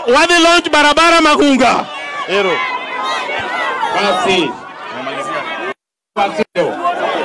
wadhi launch barabara Magunga. Ero. Basi. Basi leo.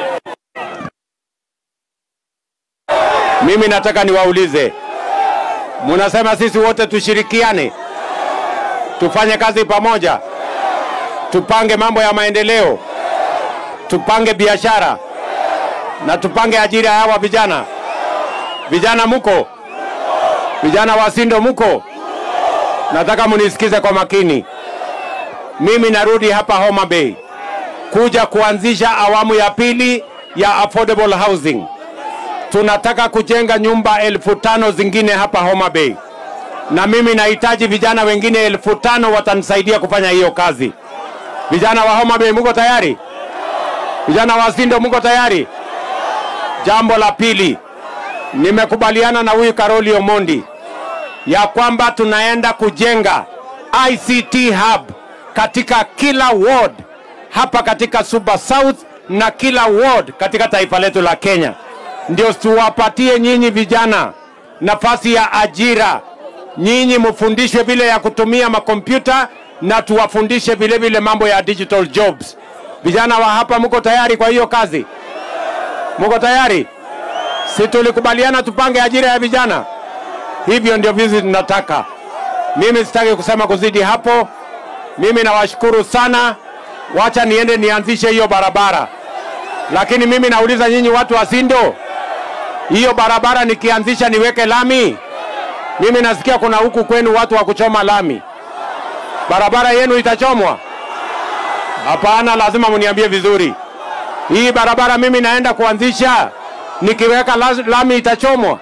Mimi nataka niwaulize, munasema sisi wote tushirikiane, tufanye kazi pamoja, tupange mambo ya maendeleo, tupange biashara na tupange ajira ya hawa vijana. Vijana muko? Vijana wa Sindo muko? Nataka munisikize kwa makini. Mimi narudi hapa Homa Bay kuja kuanzisha awamu ya pili ya affordable housing. Tunataka kujenga nyumba elfu tano zingine hapa Homa Bay, na mimi nahitaji vijana wengine elfu tano watanisaidia kufanya hiyo kazi. Vijana wa Homa Bay, muko tayari? Vijana wa Sindo, muko tayari? Jambo la pili, nimekubaliana na huyu Karoli Omondi ya kwamba tunaenda kujenga ICT hub katika kila ward hapa katika Suba South na kila ward katika taifa letu la Kenya, ndio tuwapatie nyinyi vijana nafasi ya ajira. Nyinyi mfundishwe vile ya kutumia makompyuta na tuwafundishe vile vile mambo ya digital jobs. Vijana wa hapa, mko tayari kwa hiyo kazi? Mko tayari? Si tulikubaliana tupange ajira ya vijana? Hivyo ndio vizi tunataka. Mimi sitaki kusema kuzidi hapo. Mimi nawashukuru sana, wacha niende nianzishe hiyo barabara. Lakini mimi nauliza nyinyi watu wa Sindo, hiyo barabara nikianzisha niweke lami? Mimi nasikia kuna huku kwenu watu wa kuchoma lami. Barabara yenu itachomwa? Hapana, lazima muniambie vizuri. Hii barabara mimi naenda kuanzisha, nikiweka la- lami itachomwa?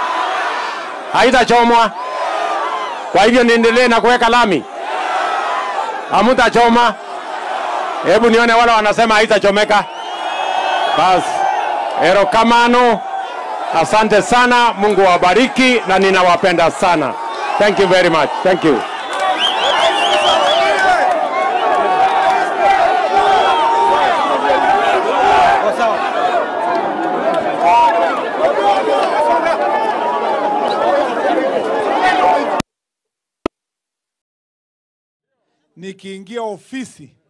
Haitachomwa. Kwa hivyo niendelee na kuweka lami? Hamutachoma? Hebu nione wale wanasema haitachomeka. Basi, erokamano. Asante sana, Mungu awabariki na ninawapenda sana. Thank you very much. Thank you. nikiingia ofisi